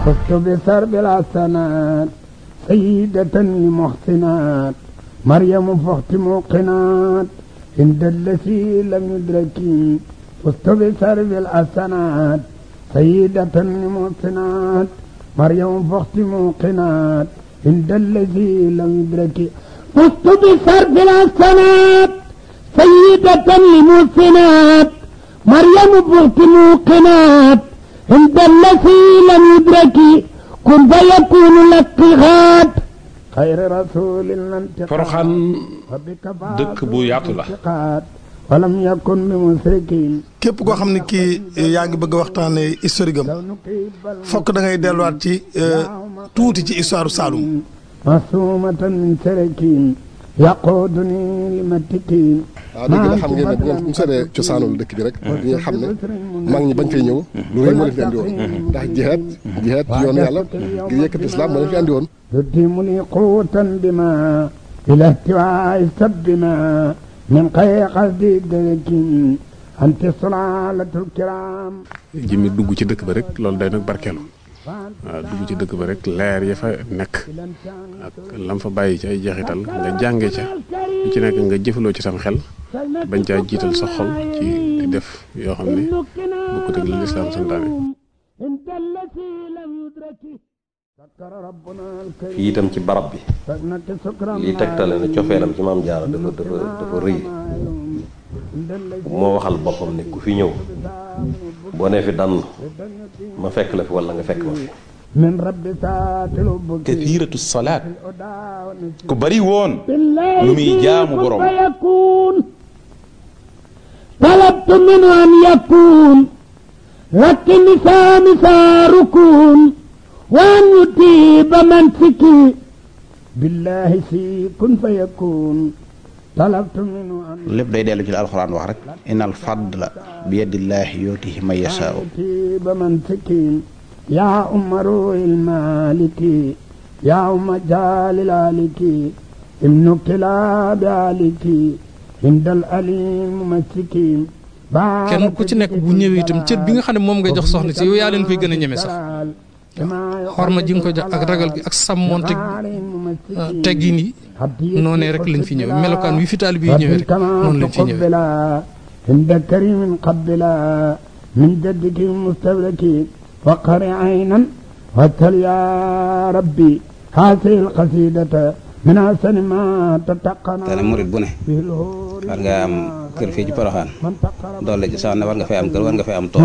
فزت بسرب الحسنات سيدة لمحسنات مريم فخت موقنات عند الذي لم يدرك فزت بسرب الحسنات سيدة لمحسنات مريم فخت موقنات عند الذي لم يدرك فزت بسرب الحسنات سيدة لمحسنات مريم فخت موقنات عند الذي لم يدرك كن فيكون الاتخاذ خير رسول Poroxaan dëkk bu yaatu la ولم يكن بمشركين képp koo xam ne kii yaa ngi bëgg a waxtaane historique am fokk da ngay delluwaat ci tuuti ci histoire Saloum معصومة من سركين يقودني لمتكين waaw dëgg la xam ngeen ne bu ngeen bu seetee cosaanul dëkk bi rek di nga xam ne mag ñi bañ fay ñëw lu rëy moo leen fi andi woon ndax jihaad jihaad ci yoonu yàlla ngir yëkkati islam moo leen fi andi woon يديم لي قوة بما إلى احتواء السب ما من خير قصدي الدرك أنت صلالة الكرام jëmmi dugg ci dëkk ba rek loolu day nag barkeelu waaw dugg ci dëkk ba rek leer ya fa nekk ak lam fa bàyyi ci ay jeexital nga jànge ca lu ci nekk nga jëfaloo ci sam xel bañ caa jiital sa xol ci di def yoo xam ne bokkut ak li lislaam santaane انت التي لم يدرك سكر ربنا الكريم fii itam ci barab bi فإنك سكرا lii tegtale ne cofeelam ci maam jaara dafa dafa dafa rëy moo waxal boppam ne ku fi ñëw boo nee fi dann ma fekk la fi wala nga fekk ma fi من رب سات الأبك kathiratu salaat ku bari woon lu muy jaamu borom فيكون طلبت منه أن يكون لكن نسام ركون وأن يتيب منسكي بالله سي كن فيكون طلبت منه أن lépp day dellu ci la alxuraan wax rek innal fadla bi yadillaahi yootihi man yashaau يتيب منسكي يا أم روح المالك يا أم جال الالك ابن كلاب عليك عند الأليم مسكين kenn ku ci nekk bu ñëwee itam cër bi nga xam ne moom ngay jox soxna si yow yaa leen koy gën a ñeme sax xorma ji nga koy jox ak ragal gi ak sàmmoonte teggin yi noonee rek lañ fi ñëwee melokaan wi fi taalib yi ñëwee rek noonu lañ fi ñëwee عند كريم قبلا من جدك المستبرك وقر عينا واتل يا ربي هذه القصيدة من أحسن ما تتقن te ne murit bu ne به الهور war nga am kër fii ci Poroxaan من تقرب doole ci sax ne war nga fay am kër war nga fay am tool